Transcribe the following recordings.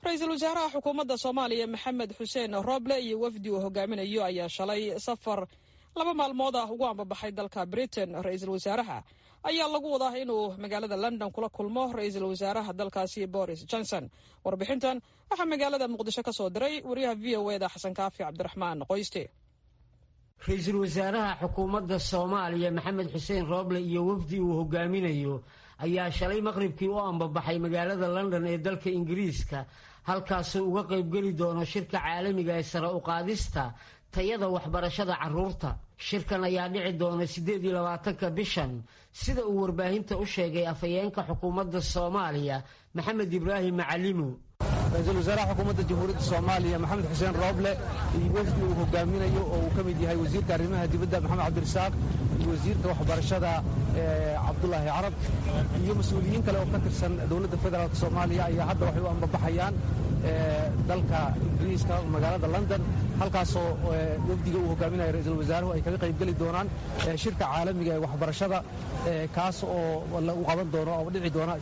ra-iisul wasaaraha xukuumadda soomaaliya maxamed xuseen roble iyo wafdi uu hogaaminayo ayaa shalay safar laba maalmood ah ugu ambabaxay dalka britain ra-iisul wasaaraha ayaa lagu wadaa inuu magaalada london kula kulmo ra-iisul wasaaraha dalkaasi boris johnson warbixintan waxaa magaalada muqdisho ka soo diray wariyaha v o eda xasan kaafi cabdiraxmaan qoyste ra-iisul wasaaraha xukuumadda soomaaliya maxamed xuseen roble iyo wafdi uu hogaaminayo ayaa shalay maqribkii u ambabaxay magaalada london ee dalka ingiriiska halkaasuu uga qaybgeli doono shirka caalamiga ee sare u qaadista tayada waxbarashada carruurta shirkan ayaa dhici doona siddeed iyo labaatanka bishan sida uu warbaahinta u sheegay afhayeenka xukuumadda soomaaliya maxamed ibraahim macalimo ra-iisul wasaaraha xukuumadda jamhuuriyadda soomaaliya maxamed xuseen rooble iyo wafdi uu hogaaminayo oo uu ka mid yahay wasiirka arrimaha dibadda maxamed cabdirasaaq iyo wasiirka waxbarashada cabdulaahi carab iyo mas-uuliyiin kale oo ka tirsan dowladda federaalk soomaaliya ayaa hadda waxay u ambabaxayaan dalka ingiriiska magaalada london halkaasoo wafdiga uu hogaaminayo ra-iisul wasaaruhu ay kaga qaybgeli doonaan shirka caalamiga ee waxbarashada kaas oo lagu qaban doono oo dhici doona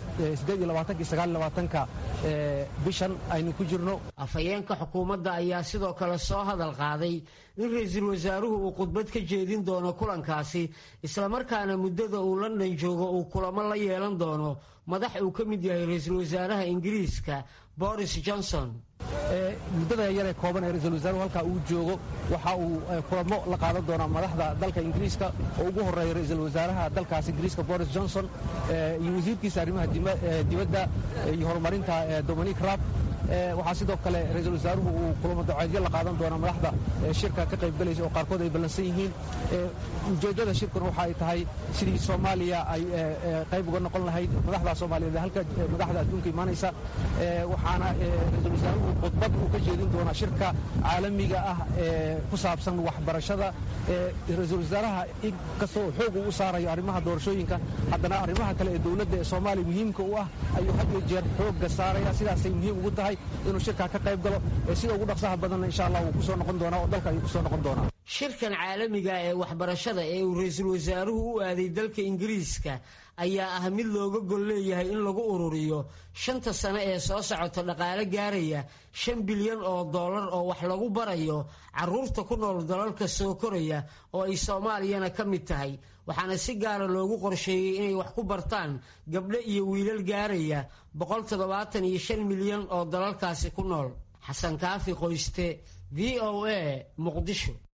ka bishan aynu ku jirno afhayeenka xukuumadda ayaa sidoo kale soo hadal qaaday in ra-iisul wasaaruhu uu khudbad ka jeedin doono kulankaasi islamarkaana muddada uu london joogo uu kulamo la yeelan doono madax uu ka mid yahay ra-iisul wasaaraha ingiriiska boris johnson muddada yaree kooban ee ra-iisul wasaaruhu halkaa uu joogo waxa uu kulamo la qaadan doonaa madaxda dalka ingiriiska oo ugu horreeya ra-iisul wasaaraha dalkaas ingiriiska boris johnson iyo wasiirkiisa arrimaha dibadda iyo horumarinta dominic rab waxaa sidoo kale ra-iisul wasaaruhu uu kulamo daceedyo la qaadan doonaa madaxda shirka ka qaybgalaysa oo qaarkood ay ballansan yihiin ujeeddada shirkuna waxa ay tahay sidii soomaaliya ay qayb uga noqon lahayd madaxda soomaaliyeed halka madaxda adduunka imaanaysa waxaana ra-iisul wasaaruhu khudbad uu ka jeedin doonaa shirka caalamiga ah ee ku saabsan waxbarashada ra-iisul wasaaraha inkastoo xoog uu u saarayo arrimaha doorashooyinka haddana arrimaha kale ee dowladda ee soomaaliya muhiimka u ah ayuu had iyo jeer xoogga saaraya sidaasay muhiim ugu tahay inuu shirkaa ka qayb galo sida ugu dhaqsaha badanna insha allah wuu kusoo noqon doonaa oo dalka ayuu kusoo noqon doonaa shirkan caalamiga ee waxbarashada ee uu ra-iisul wasaaruhu u aaday dalka ingiriiska ayaa ah mid looga gol leeyahay in lagu ururiyo shanta sano ee soo socota dhaqaale gaaraya shan bilyan oo dollar oo wax lagu barayo carruurta ku nool dalalka soo koraya oo ay soomaaliyana ka mid tahay waxaana si gaara loogu qorsheeyey inay wax ku bartaan gabdho iyo wiilal gaaraya boqol toddobaatan iyo shan milyan oo dalalkaasi ku nool xasan kaafi qoyste v o a muqdisho